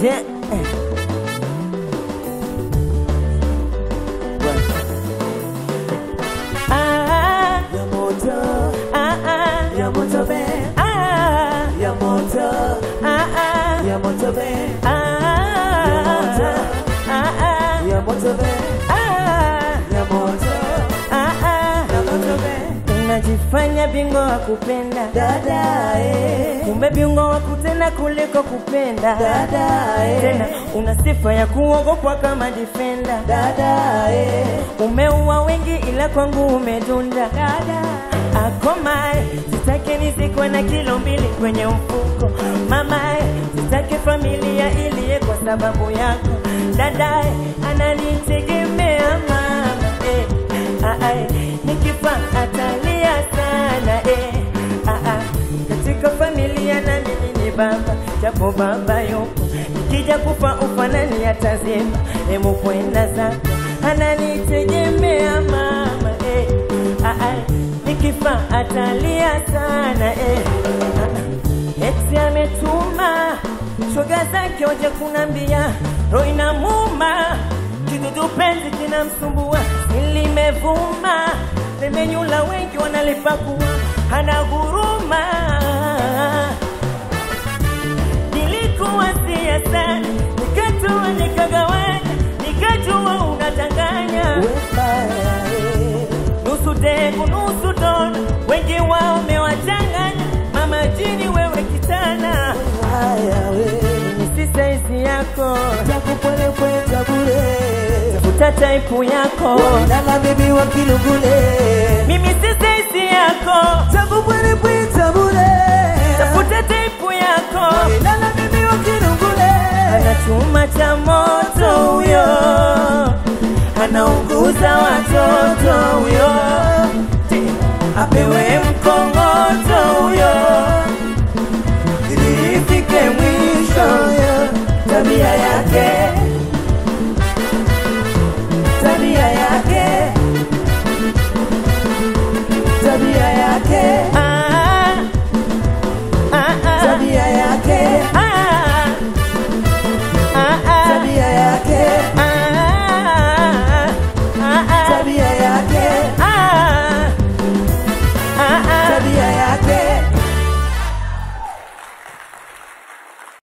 Yeah. Ah, ya moto ah, ah, ya moto be ah, ya moto ah, ah, ya moto be ah, ah, ya moto be ah, ya moto ah, ah. ya moto be Unajifanya bingwa wa kupenda dada eh kumbe bingwa wa kutenda kuliko kupenda dada tena eh una sifa ya kuogopwa kama defender dada eh umeua wengi ila kwangu umedunda dada akomae sitake nizikwe na kilo mbili kwenye mfuko mamae sitake familia iliye kwa sababu yako dadae ananitegemea mama eh, ah, ah, nikifa atalia sana eh, ah, ah, katika familia na mimi ni baba japo baba yupo nikija kufa ufanani atazima emu kwenda zako ananitegemea mama eh, ah, ah, nikifa atalia sana eh, ah, ah, eti ametuma shoga zake waje kunambia roho inamuma kidudu penzi kinamsumbua silimevuma limenyula wengi wanalipakua hana huruma nilikuwa sia sana nikatoa nikagawanya nikajua unachanganya wembaya eh nusu dengu nusu dona wengi wao umewachanganya mama jini wewe kitana haya we ni si saizi yako takupole kweta bure futa taipu yako Nala bibi wa kilugule mimi si saizi yako takupole kweta bure tafuta taipu yako Nala bibi wa kilugule ana chuma cha moto huyo anauguza watoto huyo apewe